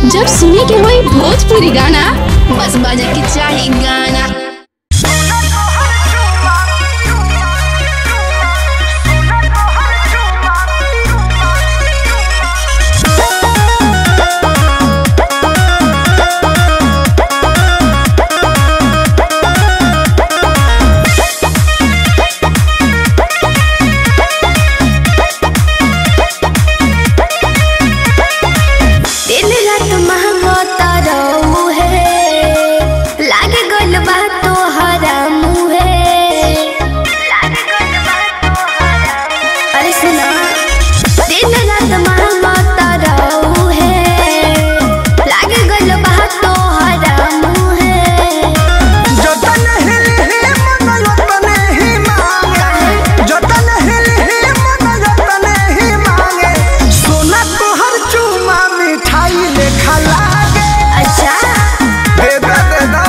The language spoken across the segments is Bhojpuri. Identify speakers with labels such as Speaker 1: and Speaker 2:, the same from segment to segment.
Speaker 1: जब सुने के होई भोजपुरी गाना बस बजे के चाही गाना
Speaker 2: दिन रात महंगता रहू है लागे गल बा तोहरा मुहे अरे सुना दिन रात महंगता रहू है लागे गल बा तोहरा मुहे
Speaker 3: जतन हिल ही मन यतन ही मांगे जतन हिल ही मन यतन ही मांगे सोना तोहर चूमा मिठाई लेखा लागे
Speaker 2: अच्छा
Speaker 3: दे दे दे दो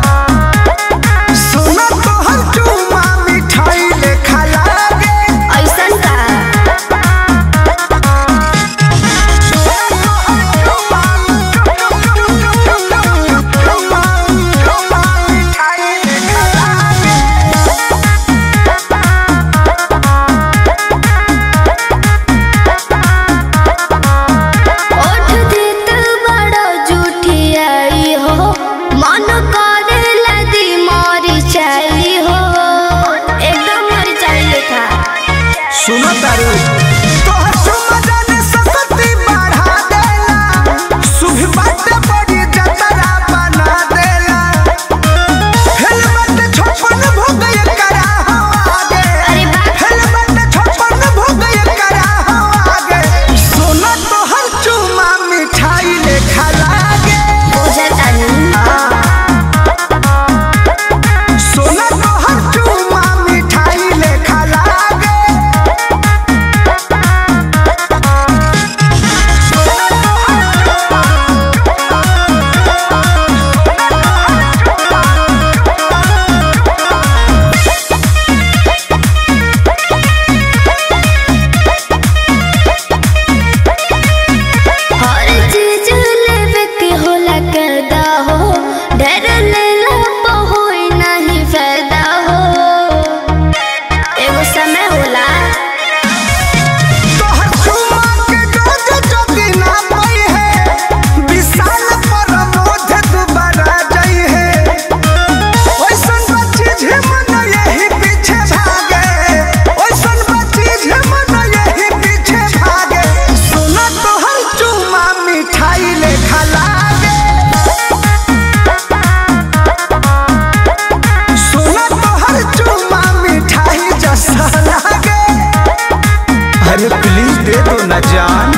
Speaker 3: सोना तोहर चूमा मिठाई लेखा लागे
Speaker 2: ऐसन का
Speaker 3: मिठाई लेखा लागे
Speaker 2: ओठ देत बड़ो जुठियाई हो मन करे लदी मरी चाई हो एकदम मरी चाई लेखा
Speaker 3: सुनो तारू तोहर चुम्मा जाने सकती बढ़ा देला शुभ बाटे बड़ी जतरा बना देला हेलमेट छप्पन भोग करा हो आगे
Speaker 2: अरे बाप
Speaker 3: हेलमेट छप्पन भोग करा हो आगे सोना तोहर चुम्मा मिठाई लेखा लागे
Speaker 2: बुझतानी
Speaker 3: सोना तोहर चुम्मा मिठाई लेखा लागे
Speaker 2: हर चीज लेवे के होला करदा हो डर लेला पे होई नहीं फायदा हो एगो समय होला
Speaker 3: तोहर चुम्मा के डोज चोकी ना पई है विशाल पर मोध दुबारा जाई है ओइसन बच्ची झमन यही पीछे भागे ओइसन बच्ची झमन यही पीछे भागे सोना तोहर चुम्मा मिठाई लेखा लागे सोना तोहर चुम्मा मिठाई जैसा लागे अरे प्लीज दे दो ना जान